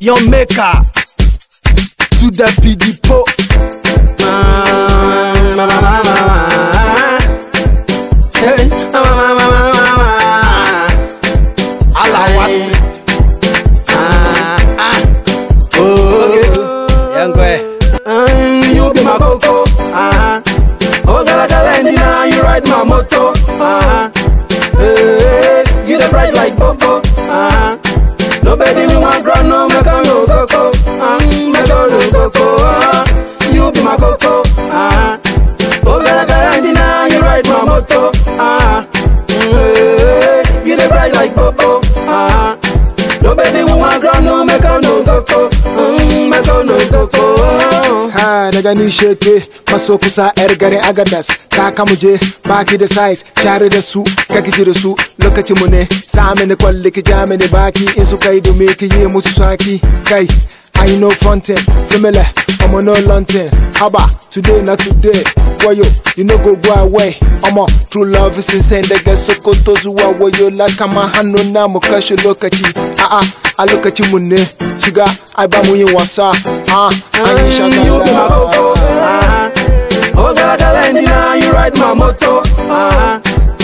your maker to the pidipo. Hey, Alawati. Ah, ah. Oh, young boy. Mm, you be my coco. Uh-huh. Oh, gala gala, and now you ride my moto. Uh-huh. Hey, you the bright like Bobo. Uh-huh. Nobody me want ground, no make a no coco. Uh, make a no coco. Uh, you be my coco. Uh, oh, gala gala, and now you ride my moto. Uh, hey, you the bright like Bobo. Uh, nobody me want ground, no make a no coco. Mm, make a no coco. Uh, Ha daga ni sheke maso kusa yar garin agadas ta kamu je baki da size share da su ka kiji da su lokacin mu ne sa mini kwalli ki ja mini baki in su kai dumi ki yi musu saki kai I know frontin, similar, I'm on no luntin. Haba, today not today. Wayo, you know go go away. I'm on true love is insane. Daga Sokoto zuwa wayo la kama hannu na mu kashe lokaci. A'a, a lokacin mu ne. Shiga, ai ba mu yin wasa. Ah, an yi you be my coco. shagala. Uh-huh. Oh, gala gala, and now you ride my moto. Uh-huh.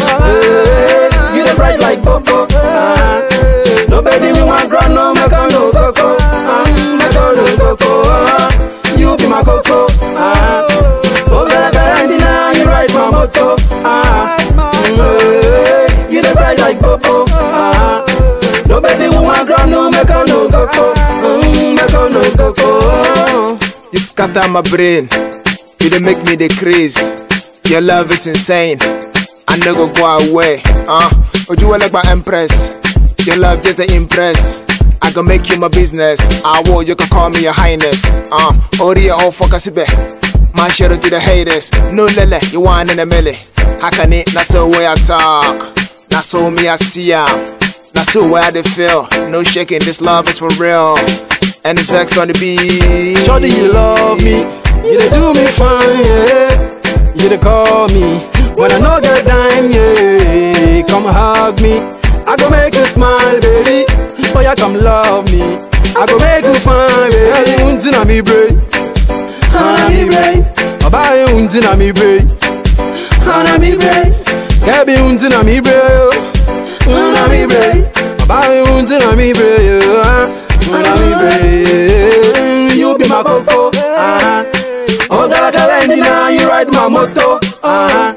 Hey, you the bright like Bobo. Uh-huh. Nobody me want ground, no make a no coco. Uh, make a no coco. Uh, you be my coco. Uh-huh. Oh, gala gala, and now you ride my moto. Uh-huh. Hey, you the bright like Bobo. Uh-huh. Nobody want ground, no make a no coco. Mm, make a no coco. You scatter my brain. You dey make me the craze. Your love is insane. I no go go away. Uh, Oju Elegba Empress. Your love just the impress. I go make you my business. I will, you can call me your highness. Uh, Ori all focus be. My shadow to the haters. No lele, you want in a milli. How can it? That's the way I talk. That's so me I see ya. That's the way I dey feel. No shaking, this love is for real. And it's vex on the beat. Shorty, you love me. You dey do me fine, yeah. You dey call me when I know get dime, yeah. Come hug me. I go make you smile, baby. Oh, yeah, come love me. I go make you fine, baby. Unti na mi brain. Hana mi brain. Oba ye unti na mi brain. Hana mi brain. Kebi unti na mi brain. Hana mi brain. Oba ye unti na mi brain. Hana mi brain. You be my coco. Uh-huh. Oh, gala gala, and now you ride my moto. Uh-huh.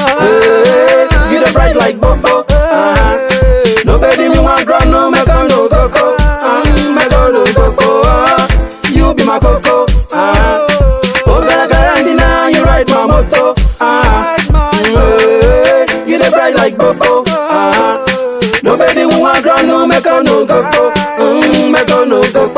Hey, you the bright like Bobo. Uh-huh. Nobody me want ground, no make a no coco. Uh, make a no coco. Uh, you be my coco. Uh-huh. Oh, gala gala, and now you ride my moto. Uh-huh. Hey, you the bright like Bobo. Uh-huh. Nobody want ground, no make a no coco. Mm, make a no coco.